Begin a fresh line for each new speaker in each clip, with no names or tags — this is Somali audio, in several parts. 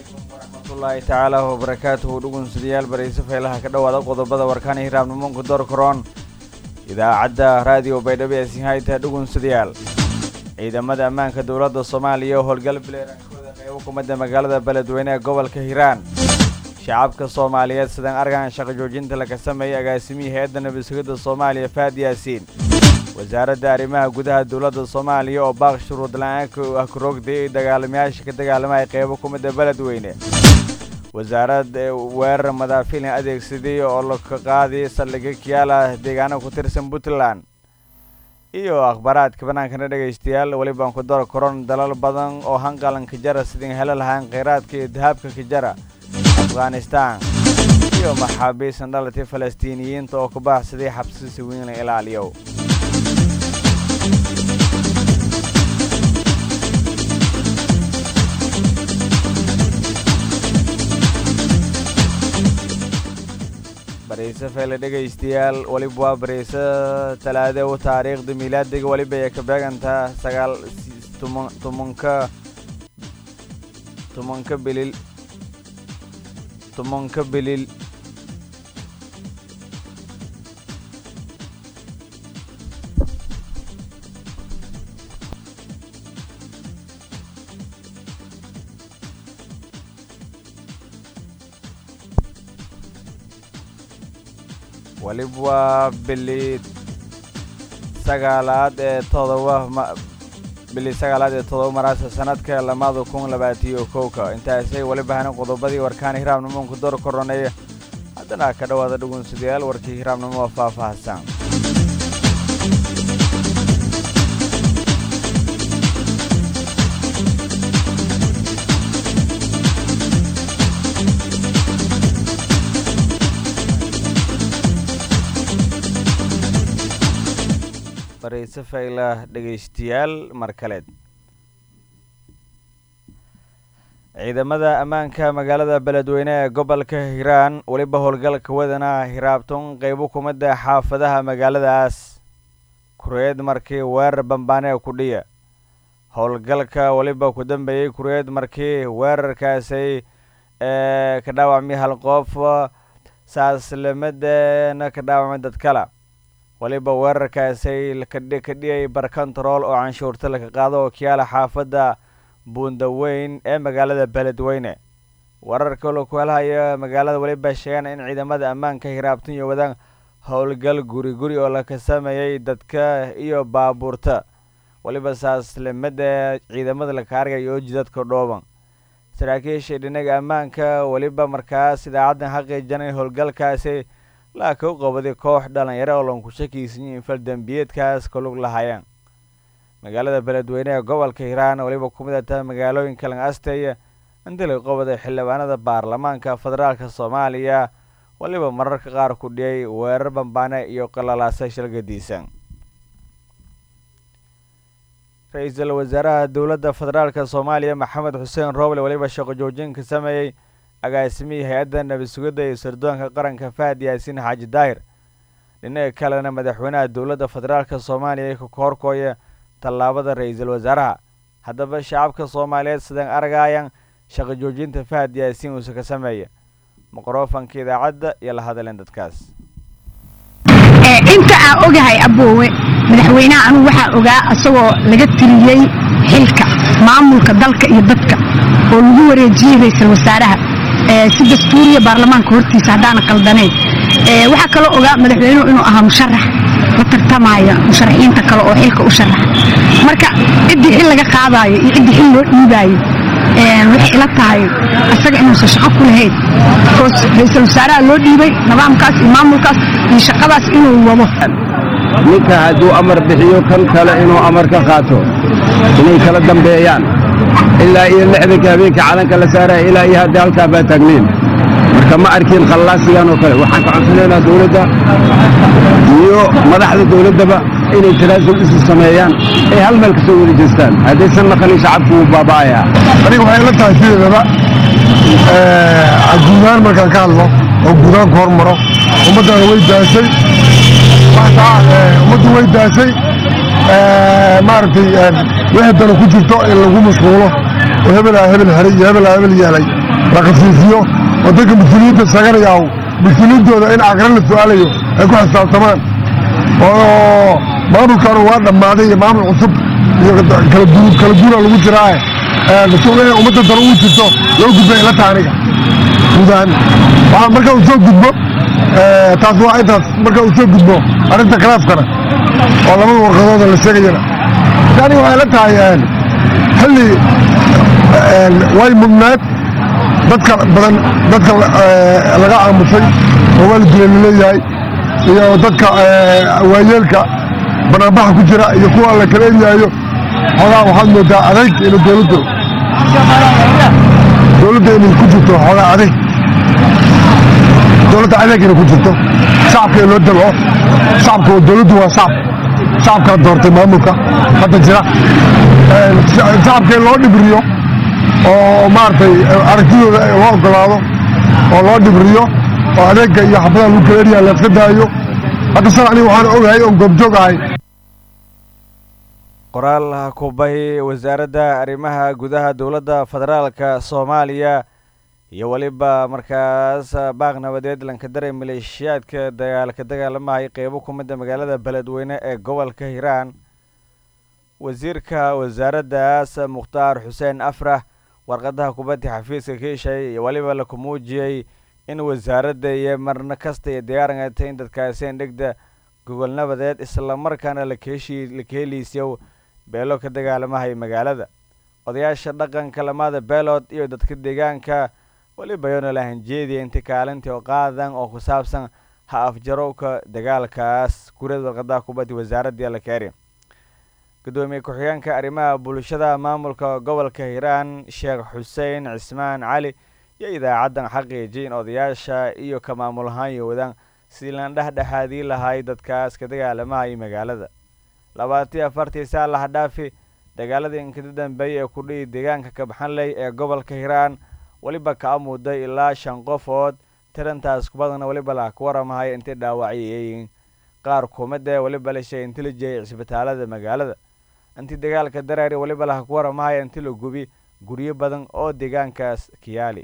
waraxmatullaahi tacaala wabarakaatuhu dhugunsidayaal barayse faylaha ka dhowaada qodobada warkaan hiraabnimonka doorkaroon idaacadda raadiyo baydhabo ee sinhayta dhugunsadayaal ciidamada ammaanka dowladda soomaaliya oo howlgal bileerankooda qeybo kumadda magaalada beledweyne ee gobolka hiiraan shacabka soomaaliyeed sidan argan shaqo joojinta laga sameeyey agaasimihii hay-adda nabadsugidda soomaaliya faad yaasiin wasaaradda arrimaha gudaha dowladda soomaaliya oo baaq shuruud la-aanka ah kuroogday ay dagaalamayaasha ka dagaalamaya qeybo kumidda beledweyne wasaarad weerar madaafiilin adeegsaday oo laka qaaday saldhigga kiyaala deegaano ku tirsan puntland iyo akhbaaraadka bannaankana dhegaystayaal welibaan ku daro koron dalal badan oo hanqalan kajara sidin helo lahaan kheyraadka iyo dahabka kajara afghanistan iyo maxaabiisan dhalatay falastiiniyiinta oo ku baaxsaday xabsisi weyn la ilaaliyo barayse fayle dhegaystayaal weliba waa barayse talaade u taariikhda miilaadiga weliba ay ka beegantaa sagaal tumanka tumanka bilil tumanka bilil weliba waa bili sagaalaad ee todoba bili sagaalaad ee todoba maraasa sanadka lamada kun labaatiyo kowka intaasay weliba hanan qodobadii warkaan hiraabnimonku door koroneeya haddana ka dhowaada dhugunsadayaal warkii hiraabnimo oo faahfaahsan barayse fayla dhegaystayaal mar kaleed ciidamada ammaanka magaalada beledweyne ee gobolka hiiraan weliba howlgalka wadana hiraabton qeybo kumidda xaafadaha magaaladaas kureed markii weerar bambaane kudhiya howlgalka weliba ku dambeeyey kureed markii weerarkaasay ee ka dhaawacmay hal qof saaslimadeena ka dhaawacmay dad kale weliba weerarkaasay ka dhiyay barkontarool oo canshuurta laga qaado oo kiyaala xaafadda buundaweyn ee magaalada beledweyne wararka laku helhaya magaalada weliba sheegaan in ciidamada ammaanka hiraabtan iyo wadaan howlgal guri guri oo laka sameeyey dadka iyo baabuurta weliba saaslimada ciidamada laka argaya oo jidadka dhooban saraakiisha dhinaga ammaanka weliba markaas idaacaddan xaqiijan in howlgalkaasi laaka u qabaday koox dhalinyaro oo lanku shakiisanyi in faldambiyeedkaas ka lug lahayeen magaalada beledweyne ee gobolka hiiraan weliba ku mid tahay magaalooyinka lang asteya intii laga qabaday xildhibaanada baarlamaanka federaalka soomaaliya weliba mararka qaar ku dhiyay weerar bambaane iyo qalalaasa shalgadiisan ra-iisul wasaaraha dowladda federaalka soomaaliya maxamed xuseen rooble weliba shaqo joojin ka sameeyey agaasimihii hay-adda nabadsugidda iyo sirdoonka qaranka fahad yaasiin xaaji daahir dhinaca kalena madaxweynaha dowladda federaalka soomaaliya ka horkooya tallaabada ra-iisul wasaaraha haddaba shacabka soomaaliyeed sidan argayan shaqo joojinta fahad yaasiin uuse ka sameeya miqrofanka idaacadda iyo la hadleen dadkaas
inta aan ogahay aboowe madaxweynaha anugu waxaa ogaa isagoo laga tiriyey xilka maamulka dalka iyo dadka oo lagu wareejiyey ra-iisul wasaaraha si dastuuriya baarlamaanka hortiisa haddaana qaldanayn waxaa kaloo ogaa madaxweynuhu inuu ahaa musharax la tartamaya musharaxiinta kale oo xilka u sharaxa marka ciddii xil laga qaadaayo iyo ciddii xil loo dhiibaayo waxay ila tahay isaga inuusan shaqo ku lahayn bikoos ra-iisul wasaaraha loo dhiibay nidaamkaas iyo maamulkaas iyo shaqadaas inuu wado
ninka hadduu amar bixiyo kan kale inuu amar ka qaato inay kala dambeeyaan ilaa iyo lixdanka habeenka calanka la saaraya ilaa iyo haddii halkaa baa taagnayn marka ma arkin khallaasigan oo kale waxaan ka codsanaynaa dowladda iyo madaxda dowladdaba inay tanaasul isu sameeyaan ay hal meel ka soo wada jeestaan haddaysan naqalin shacabku wuu baaba'ayaa
aniga waxay la tahay sideedaba guudaan markaan ka hadlo oo guudaan ku hormaro ummaddana way daasay ummaddu way daasay maaragtay wixii dana ku jirto in lagu mashquulo oo hebelaa hebel helay iyo hebelaa hebel yeelay la khasiisiyo oo dadka mas-uuliyiinta sheeganayaahu mas-uuliyiintooda in aqran la su'aalayo ay ku xisaabtamaan oo maamulkaanu waa dhammaaday iyo maamul cusub iyo kala duura lagu jiraae inay ummadda daro ugu jirto loo gudba ila taha aniga guud ahaan waxaa marka uu soo gudbo taas waa intaas marka uu soo gudbo arrinta khilaafkana oo labada warqadooda la sheegayana yani waxay la tahay xilli way mudnaad dadka badan dadka laga aamusay oo waa la dilay laleeyahay iyo dadka waayeelka banaanbaxa ku jira iyo kuwa la kala eryaayo xoogaa waxaad moodaa adayg inu dowladdu dowladda inay ku jirto xoogaa adayg dowladda adeeg inay ku jirto shacabka in loo dabco shacabka dowladdu waa shacab shacabkaa doortay maamulka hadda jira shacabka in loo dhibriyo oo maaragtay aragtidooda loo ogolaado oo loo dhibriyo oo adeegga iyo xabadaha lagu kala eryaa la iska daayo hadda sal aniga waxaan ogahay oon goobjoog ahay
qoraal kubay wasaaradda arrimaha gudaha dowladda federaalka soomaaliya iyo weliba markaas baaq nabadeed lankadare maleeshiyaadka dagaalka dagaalamahay qeybo ku mida magaalada beledweyne ee gobolka hiiraan wasiirka wasaaraddaas mukhtaar xuseen afrax warqadaha kubadda xafiiska kiishay iyo weliba laku muujiyey in wasaaradda iyo marna kasta iyo diyaarangatay in dadkaaseen dhegda gogol nabadeed islamarkaana lakeeshi lakeeliisyow beelo ka dagaalamahay magaalada odayaasha dhaqanka lamada beelood iyo dadka deegaanka weliba yoona lahanjeediya inta kaalintii oo qaadan oo ku saabsan ha afjarowka dagaalkaas guriyada warqadaha kubadda wasaaradda lakeeri gudoomiye ku-xigeenka arrimaha bulshada maamulka gobolka hiiraan sheekh xuseen cismaan cali iyo idaacaddan xaqiijiyay in odayaasha iyo ka maamul ahaan yowadaan sidii lan dhexdhexaadii lahay dadkaas ka dagaalamahay magaalada labaatiyo afartii saa lahadhaafi dagaaladii inkada dambeeyay ee ku dhihi deegaanka kabxanley ee gobolka hiiraan weliba ka amuuday ilaa shan qofood tirantaas kubadana weliba la ku waramahay intay dhaawacyayiin qaar kumida weliba la sheegay inti la jeeyay cisbitaalada magaalada intii dagaalka dareeri weliba laha ku waramahaya inti la gubi guryo badan oo deegaankaas kiyaali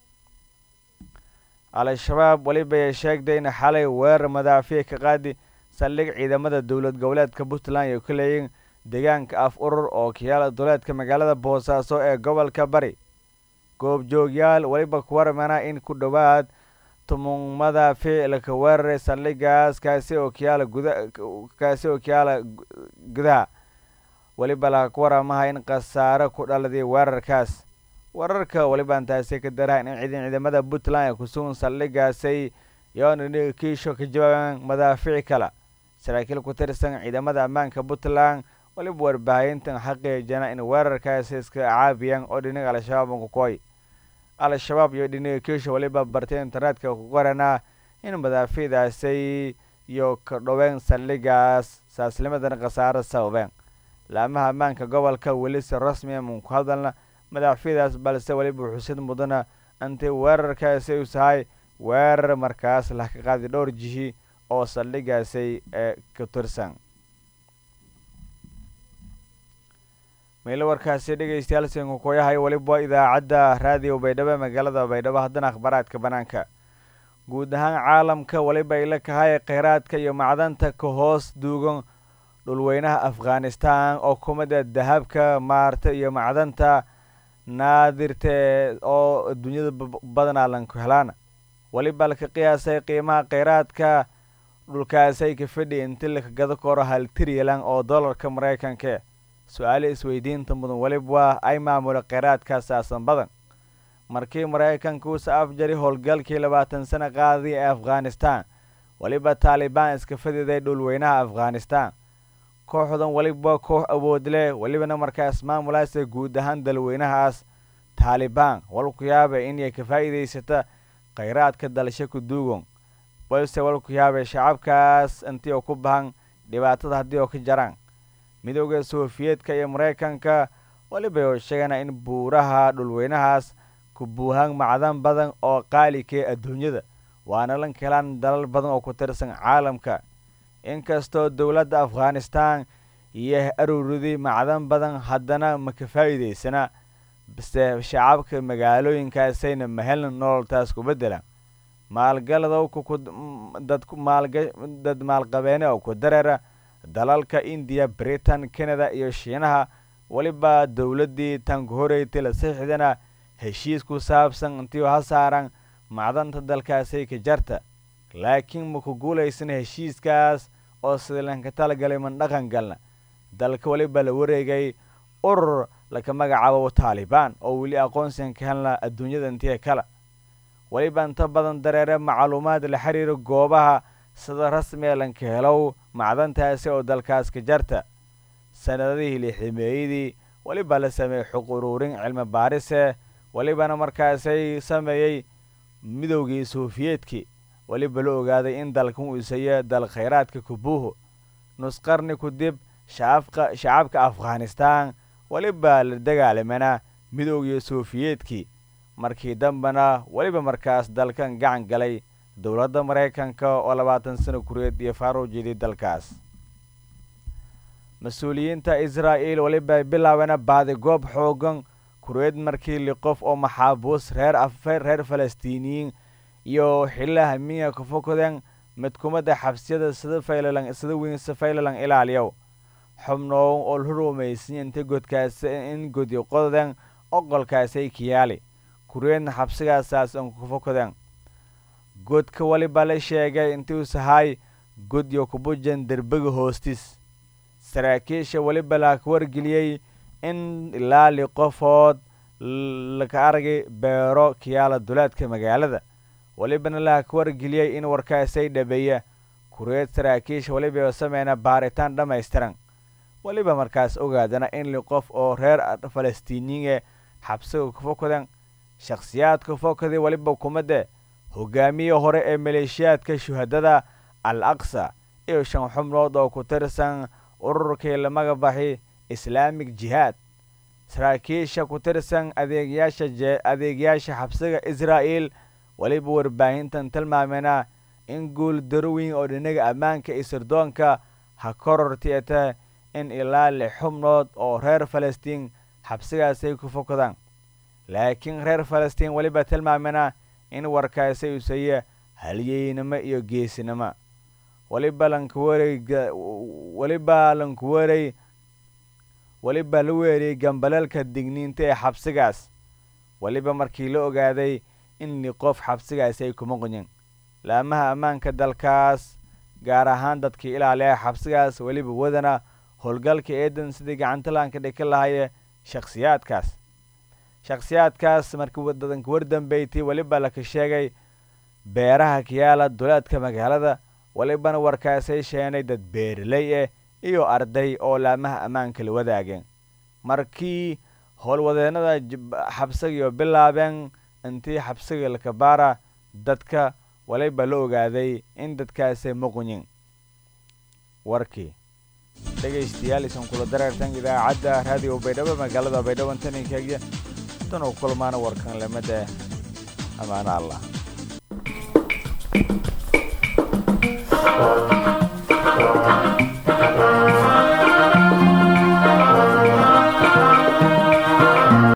al-shabaab weliba ay sheegday in xalay weerar madaafiya ka qaadi saldhig ciidamada dowlad goboleedka puntland ay ku leeyiin deegaanka af urur oo kiyaala duleedka magaalada boosaaso ee gobolka bari goobjoogyaal weliba ku waramana in ku dhowaad tumun madaafiic laka weeraray saldhigaas kaasi oo kiyaala guda kaasi oo kiyaala gudaha weliba laha ku waramaha in khasaare ku dhaladay weerarkaas wararka weliba intaasi ka darahan in ciidan ciidamada puntland ay kusugan saldhigaasay yoona kiisho ka jawaaban madaafiic kale saraakiil ku tirsan ciidamada ammaanka puntland weliba warbaahintan xaqiijana in weerarkaasi iska caabiyaan oo dhinaga al-shabaab kukoy al-shabaab iyo dhinaga kiisho weliba bartay internetka ku qoranaa in madaafiicdaasay iyo ka dhoween saldhigaas saaslimadan khasaaro sababeen laamaha ammaanka gobolka weli si rasmiya mun ku hadalna madaafiicdaas balse weliba xusid mudana intay weerarkaasi u tahay weerar markaas lah ka qaadi dhowr jihi oo saldhigaasay ee ka tirsan meelo warkaasi dhegeystayaal sinku kuyahay weliba idaacadda raadiyo baydhabo magaalada baydhabo haddana akhbaaraadka banaanka guud ahaan caalamka weliba ay la kahay kheyraadka iyo macdanta ka hoos duugan dhulweynaha afghanistan oo kumida dahabka maarta iyo macdanta naadirte oo adduunyada badanaa lanku helaana weliba laka qiyaasay qiimaha kheyraadka dhulkaasay ka fidhi inti laka gado koro hal trilyan oo dollarka maraykanka su-aale isweydiinta mudan weliba waa ay maamula kheyraadka saasan badan markii maraykanka uusa afjari howlgalkii labaatan sano qaadii ee afghanistan weliba taalibaan iska fadiday dhulweynaha afghanistan kooxdan weliba koox awood leh welibana markaas maamulaasa guud ahaan dalweynahaas taalibaan walku yaaba inay ka faa'iidaysata kheyraadka dalasho ku duugon balse walku yaabay shacabkaas intii oo ku bahan dhibaatada haddii oo ka jaraan midooda sofiyeedka iyo maraykanka weliba oo sheegana in buuraha dhulweynahaas ku buuhaan macdan badan oo qaalikee adduunyada waana lan helaan dalal badan oo ku tirsan caalamka inkastoo dowladda afghanistan iyo aruurudi macdan badan haddana ma ka faa'iidaysana base shacabka magaalooyinkaasayna mahelna nololtaas ku beddelaan maalgaladow dad maalqabeene oo ku dareera dalalka indiya britain canada iyo shiinaha weliba dowladdii tanku horeytay la saxiixdana heshiis ku saabsan intii ha saaran macdanta dalkaasay ka jarta laakiin maku guulaysan heshiiskaas oo sidalanka talagalay man dhaqan galna dalka weliba la wareegay urur laka magacaabo taalibaan oo weli aqoonsigan ka helna adduunyada intii kale weliba inta badan dareere macluumaad la xiriira goobaha sida rasmiga lanka helow macdantaasi oo dalkaas ka jarta sanadadihii lixdameeyadii weliba la sameeyey xuq uruurin cilmi baarise welibana markaasay sameeyey midowgii sofiyeedkii weliba la ogaaday in dalkan uu isayo dal khayraadka kubuuho nusqarni ku dib shacabka shacabka afghanistan weliba la dagaalamana midowgii sofiyeedkii markii dambena weliba markaas dalkan gacan galay dowladda maraykanka oo labaatan sano kureed iyo faaruw jeeday dalkaas mas-uuliyiinta israa'il weliba bilaabana baadigoob xoogan kureed markii li qof oo maxaabuus reer afeer reer falastiiniyiin iyo xilaha miya ka fokaden midkumada xabsiyada sida faylalan sida weynse faylalan ilaaliyow xubnoow oo la rumaysiya inta godkaas in godi qodaden oqolkaasay kiyaali kureedna xabsigaasaas an ka fokaden godka weliba la sheegay intuusahay godyo kubujan derbiga hoostis saraakiisha weliba laka wargeliyey in ilaa li qofood laka argay beero kiyaala duleedka magaalada welibana laka wargeliyey in warkaasay dhabeeya kureed saraakiisha weliba sameyna baaritaan dhammaystiran weliba markaas ogaadana in li qof oo reer falastiiniyin ee xabsiga ka fokadan shakhsiyaadka fokadii weliba kumade hogaamiye hore ee maleeshiyaadka shuhadada al aqsa iyo shan xubnood oo ku tirsan ururkii lamaga baxi islaamig jihaad saraakiisha ku tirsan adeegyaasha adeegyaasha xabsiga israa'il weliba warbaahintan tilmaamena in guul darweyn oo dhinaga ammaanka iyo sirdoonka ha korortieta in ilaa lix xubnood oo reer falastiin xabsigaasay ku fokadaan laakiin reer falastiin weliba tilmaamena in warkaasi usaya halyeynimo iyo geesinimo weliba lankuwarey weliba lankuwarey weliba la weeriyey gambalalka digniinta ee xabsigaas weliba markii la ogaaday in li qof xabsigaasi ay kuma qoyin laamaha ammaanka dalkaas gaar ahaan dadkii ilaaliya xabsigaas weliba wadana howlgalka eedan sidii gacantalanka dhika lahaye shakhsiyaadkaas shakhsiyaadkaas markii dadanka wardambeytay weliba laka sheegay beeraha kiyaala duleedka magaalada welibana warkaasay sheenay dad beeraley eh iyo arday oo laamaha ammaanka la wadaageen markii howlwadeenada xabsigiyo bilaabeen intii xabsiga lakabaara dadka waliba la ogaaday in dadkaasay muqunyin warkii dhegaystayaal isan kula dareertan idaacadda raadiyo baydhabo magaalada baydhabo intaninkeegya tan u kulmaana warkan lamada ammaano allah